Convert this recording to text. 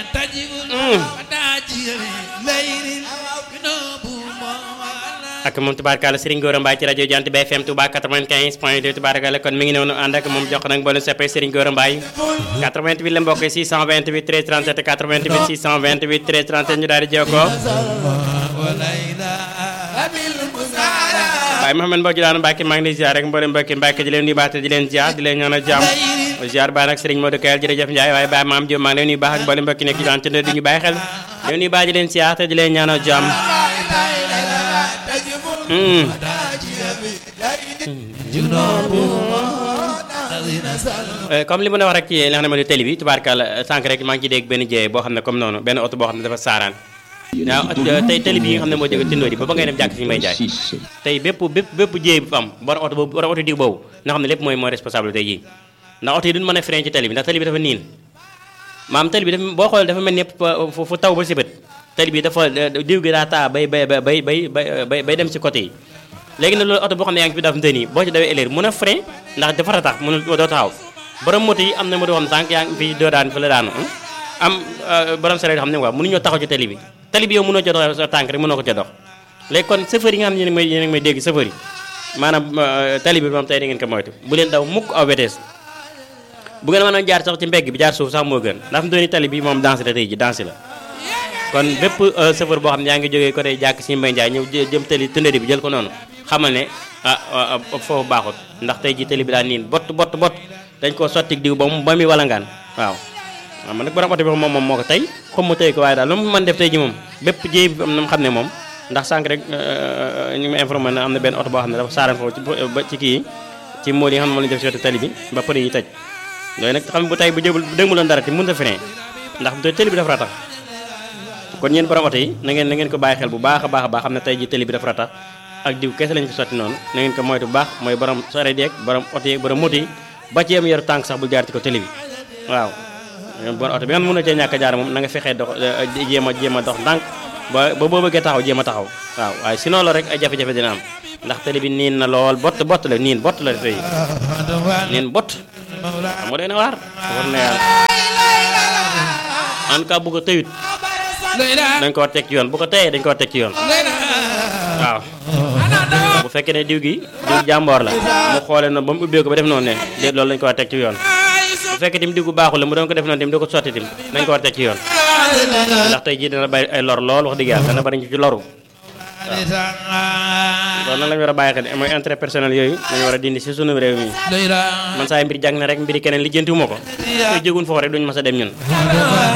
ak moom tubaarkàlla Serigne Gora Mbaye ci rajo Jant BFM Touba 95 point 2 tubaarkàlla kon mi ngi noonu ànd ak moom jox nag mboolem soppee Serigne Gora Mbaye 88 la mbokk 628 13 37 88 628 13 37 ñu daal di jokkoo waaye Mouhamed Mbodj daanu Mbacke maa ngi lay ziar rek mboolem mbokki Mbacke di leen nuyu baax te di leen ziar di leen ñaanal jàmm ziar baa nag Serigne Modou Kayal jërëjëf Ndiaye waaye Baye Maam Diop maa ngi leen nuyu baax ak mboolem mbokki nekk ci daan ci di ñu bàyyi xel di leen nuyu baax di leen ziar te di leen ñaanal jàmm comme li ma la wax rek ci li nga xam ne mooy télé bi tubaarkàlla sànq rek maa ngi ci dégg benn jiyee boo xam ne comme noonu benn oto boo xam ne dafa saaraan waaw tey télé bi yi nga xam ne moo jóge tindoo di ba ba ngay dem jàkk si may jaay tey bépp bépp bépp jiyee bu am borom oto boobu borom oto diw boobu nga xam ne lépp mooy mooy responsable tey jii ndax oto yi duñ mën a frein ci télé bi ndax télé bi dafa niin maam télé bi dafa boo xoolee dafa mel ni fu taw ba si bët télé bi dafa diw gi daa taa bay bay bay bay bay bay dem si côté yi léegi nag loolu oto boo xam ne yaa ngi fi daf nte nii boo ci dawee éleer mën a frein ndax dafa tax mënul doo taxaw borom moto yi am na moto xam ne sànq yaa ngi fi doo daan fa la daanu am borom sareet xam ne waaw mënuñoo taxaw ci télé bi télé bi yow mënoo ca dox sa tànk rek mënoo ko ca dox léegi kon chauffeur yi nga xam ne yéen may yéen may dégg chauffeur yi maanaam télé bi moom tey da ngeen ko moytu bu leen daw mukk aw vitesse bu ngeen mën a jaar sax ci mbegg bi jaar suuf sax moo gën ndax mu dooni télé bi moom danse la tey ji danse la kon bépp chauffeur boo xam ne yaa ngi jógee côté jàkk si mbay njaay ñëw jëm télé tëndëri bi jël ko noonu xamal ne ah foofu baaxut ndax tey ji télé bi daal niin bott bott bott dañ koo sotti diw ba mu ba muy walangaan waaw waaw man nag borom oto bi moom moom moo ko tey comme mu tey ko waaye daal lu mu mën def tey ji moom bépp jéey bi am na mu xam ne moom ndax sànq rek ñu ngi ma informé ne am na benn oto boo xam ne dafa saaran foofu ba ci kii ci mool yi nga xam ne moom lañu def si wetu télé bi ba pëne yi tëj loolu nag xam bu tey bu jëbul dégmuloon dara te mënut a frein ndax télé bi dafa ratax kon ñeen borom oto yi na ngeen na ngeen ko bàyyi xel bu baax a baax a baax xam ne tey ji télé bi dafa ratax ak diw kese lañ fi sotti noonu na ngeen ko moytu bu baax mooy borom sareet yeeg borom oto yeeg borom moto yi ba ci am yaru tànk sax bu jaar ci ko télé bi waaw bon oto bi nga xam ne mën na cee ñàkk a jaar moom na nga fexee dox jéem a jéem a dox ndànk ba ba boo bëggee taxaw jéem a taxaw waaw waaye sinon la rek ay jafe-jafe dina am ndax télé bi niin na lool bott bott la niin bott la tey niin bott xam nga doy na waar war na yàlla en tout cas bu ko tëyut dañ ko war teg ci yoon bu ko teyee dañ ko war teg ci yoon waaw bu fekkee ne diw gi diw jàmboor la mu xoolee na ba mu ubbee ko ba def noonu ne déet loolu lañ ko war teg ci yoon bu fekkee tim diw gu baaxul la mu doon ko def noonu tim di ko sotti tim nañ ko war teg ci yoon ndax tey jii dana bàyyi ay lor lool wax dëgg yàlla dana bari ñu ci loru waaw loolu nag la ñu war a bàyyi xel mooy intérêt personnel yooyu dañu war a dindi si sunu réew mi man saa mbir jàng na rek mbiri keneen lijjantiwuma ko koy jógun foofu rek duñu mas a dem ñun